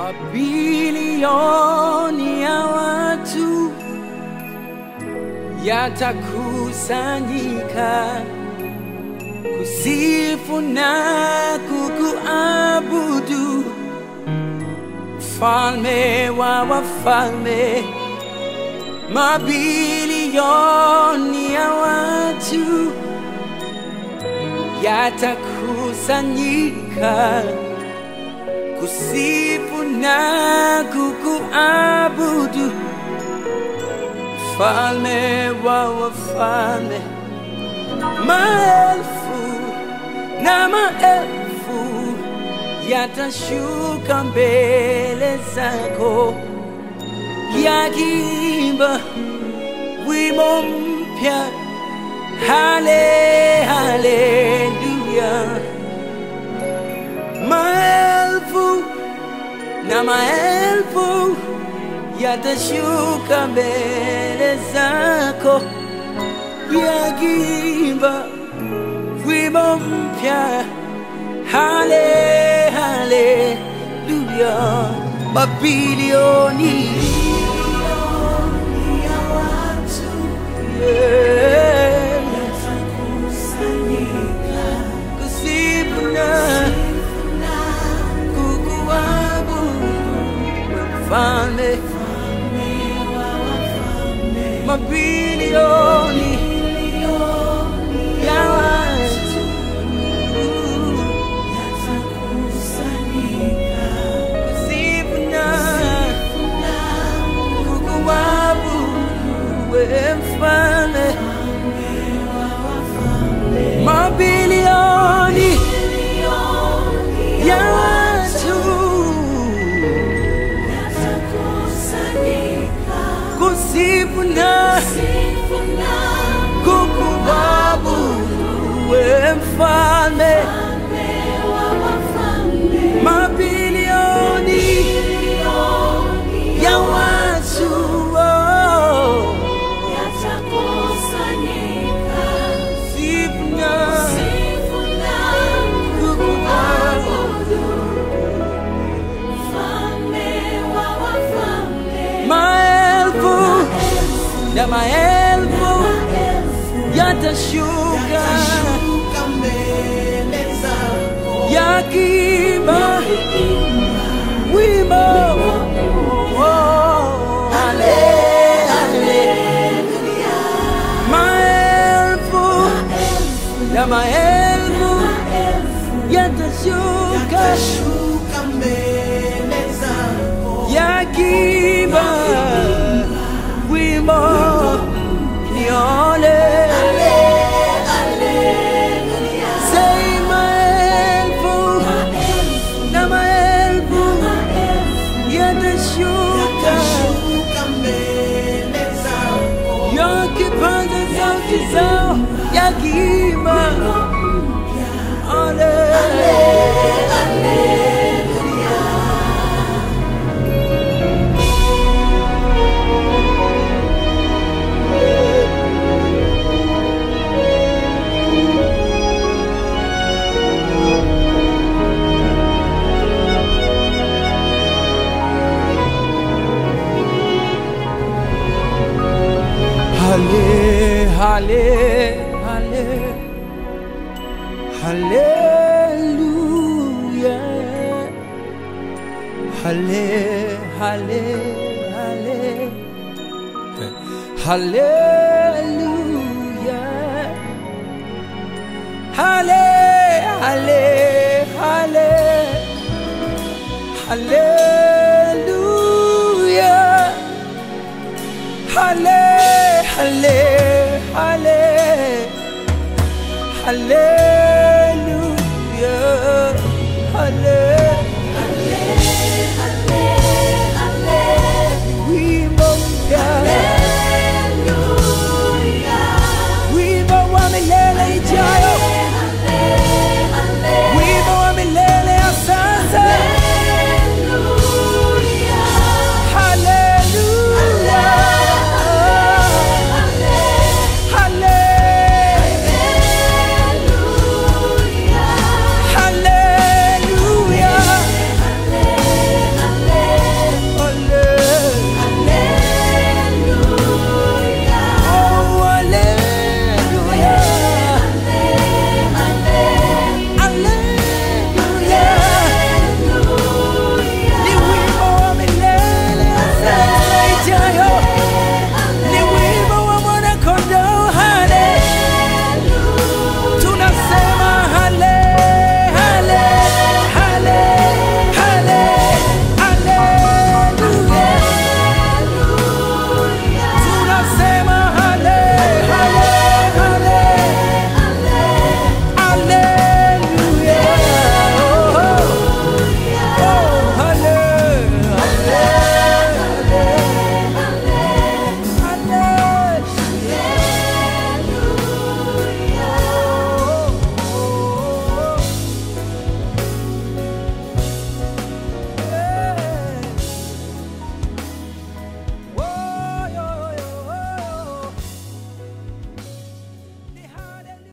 Mabilioni ya watu yatakusanyika kusifu na kukuabudu, mfalme wa wafalme. Mabilioni ya watu yatakusanyika kusifu na kukuabudu, mfalme wa wafalme. Maelfu na maelfu yatashuka mbele zako yakiimba wimbo mpya, hale haleluya. Maelfu na maelfu yatashuka mbele zako yakiimba wimbo mpya, hale haleluya. Mabilioni yeah, kusifu na kukuabudu mfalme mabilioni ya watu kusifu na kukuabudu we mfalme mabilioni ya watu kusifu na kukuabudu we mfalme mabilioni ya watu oh, kusifu na kukuabudu maelfu na maelfu yatashuka yakiimba wimbo oh, ale, ale. maelfu na maelfu yatashuka yakiimba wimbo ni ole Say maelfu na maelfu yatashuka yakipaza sauti zao yakiimba ale Halle, halle, halle, hallelujah. Halle, halle, halle, hallelujah. Halle, halle, halle, hallelujah. Halle, halle, halle, halle.